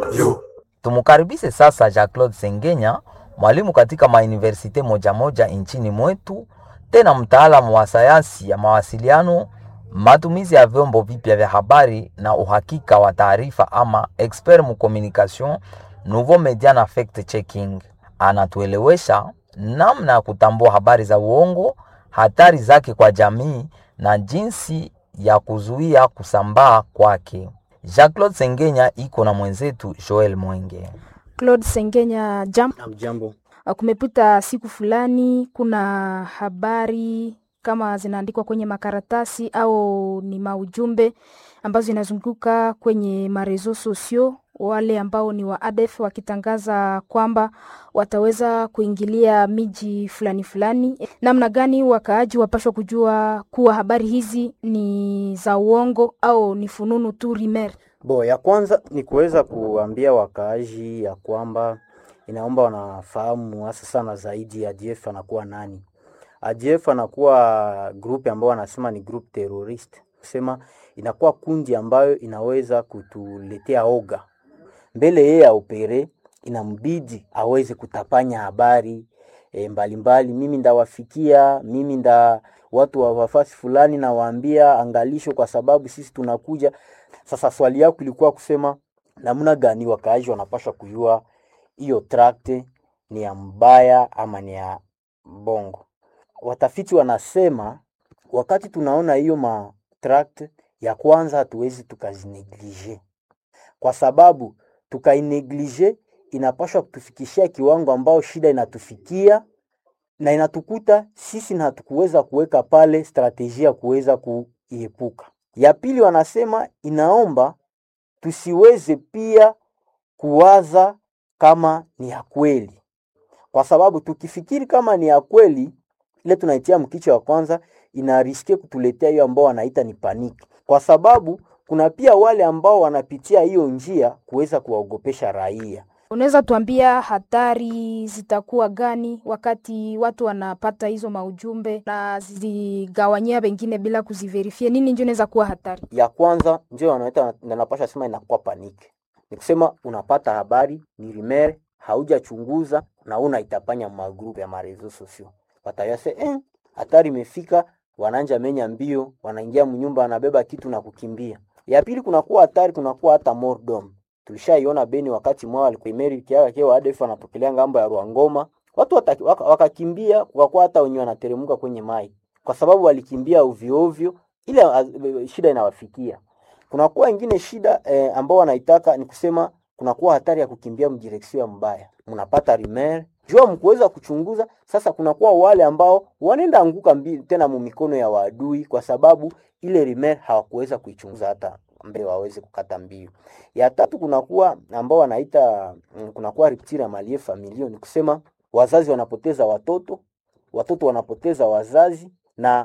Tumukaribishe sasa Jean-Claude Sengenya, mwalimu katika mauniversite moja moja nchini mwetu, tena mtaalamu wa sayansi ya mawasiliano, matumizi ya vyombo vipya vya habari na uhakika wa taarifa, ama expert mu communication nouveau media na fact checking. Anatuelewesha namna ya kutambua habari za uongo, hatari zake kwa jamii na jinsi ya kuzuia kusambaa kwake. Jean-Claude Sengenya iko na mwenzetu Joel Mwenge. Claude Sengenya, jam. Hamjambo. Kumepita siku fulani, kuna habari kama zinaandikwa kwenye makaratasi au ni maujumbe ambazo zinazunguka kwenye marezo sosio, wale ambao ni wa ADF wakitangaza kwamba wataweza kuingilia miji fulani fulani. Namna gani wakaaji wapashwa kujua kuwa habari hizi ni za uongo au ni fununu tu rimer? Bo, ya kwanza ni kuweza kuambia wakaaji ya kwamba inaomba wanafahamu hasa sana zaidi ADF anakuwa nani. ADF anakuwa group ambayo wanasema ni group terrorist, kusema inakuwa kundi ambayo inaweza kutuletea oga mbele yeye aopere, inambidi aweze kutapanya habari e, mbalimbali. Mimi ndawafikia, mimi nda watu wa wafasi fulani nawaambia angalisho, kwa sababu sisi tunakuja. Sasa swali yako ilikuwa kusema namna gani wakaaji wanapaswa kujua hiyo tract ni ya mbaya ama ni ya bongo. Watafiti wanasema wakati tunaona hiyo ma tract ya kwanza, hatuwezi tukazineglige kwa sababu tukaineglige inapaswa kutufikishia kiwango ambao shida inatufikia na inatukuta sisi na hatukuweza kuweka pale strategia ya kuweza kuiepuka. Ya pili, wanasema inaomba tusiweze pia kuwaza kama ni ya kweli, kwa sababu tukifikiri kama ni ya kweli, ile tunaitia mkicho wa kwanza inariske kutuletea hiyo ambao wanaita ni paniki, kwa sababu kuna pia wale ambao wanapitia hiyo njia kuweza kuwaogopesha raia. Unaweza tuambia hatari zitakuwa gani wakati watu wanapata hizo maujumbe na zigawanyia wengine bila kuziverifia? Nini ndio inaweza kuwa hatari? Ya kwanza ndio wanaita na napasha sema inakuwa paniki, ni kusema unapata habari ni rumeur, haujachunguza na unaitapanya magrupu ya marezo sosio, watayase eh, hatari imefika, wananja menya mbio, wanaingia mnyumba, wanabeba kitu na kukimbia. Ya pili kunakuwa hatari, kunakuwa hata mordom tulishaiona Beni wakati mwao alikuimeri kiaga kio ADF anatokelea ngambo ya Ruangoma, watu wataki, waka, wakakimbia kwa hata wenye wanateremka kwenye mai kwa sababu walikimbia ovyo ovyo, ile uh, shida inawafikia. Kunakuwa ingine shida eh, ambao wanaitaka ni kusema kunakuwa hatari ya kukimbia mdireksio mbaya, mnapata rimer jua mkuweza kuchunguza. Sasa kunakuwa wale ambao wanaenda anguka mbi, tena mumikono ya waadui kwa sababu ile rimer hawakuweza kuichunguza hata mbele waweze kukata mbio. Ya tatu kunakuwa ambao wanaita kunakuwa rupture ya malie familia, ni kusema wazazi wanapoteza watoto, watoto wanapoteza wazazi, na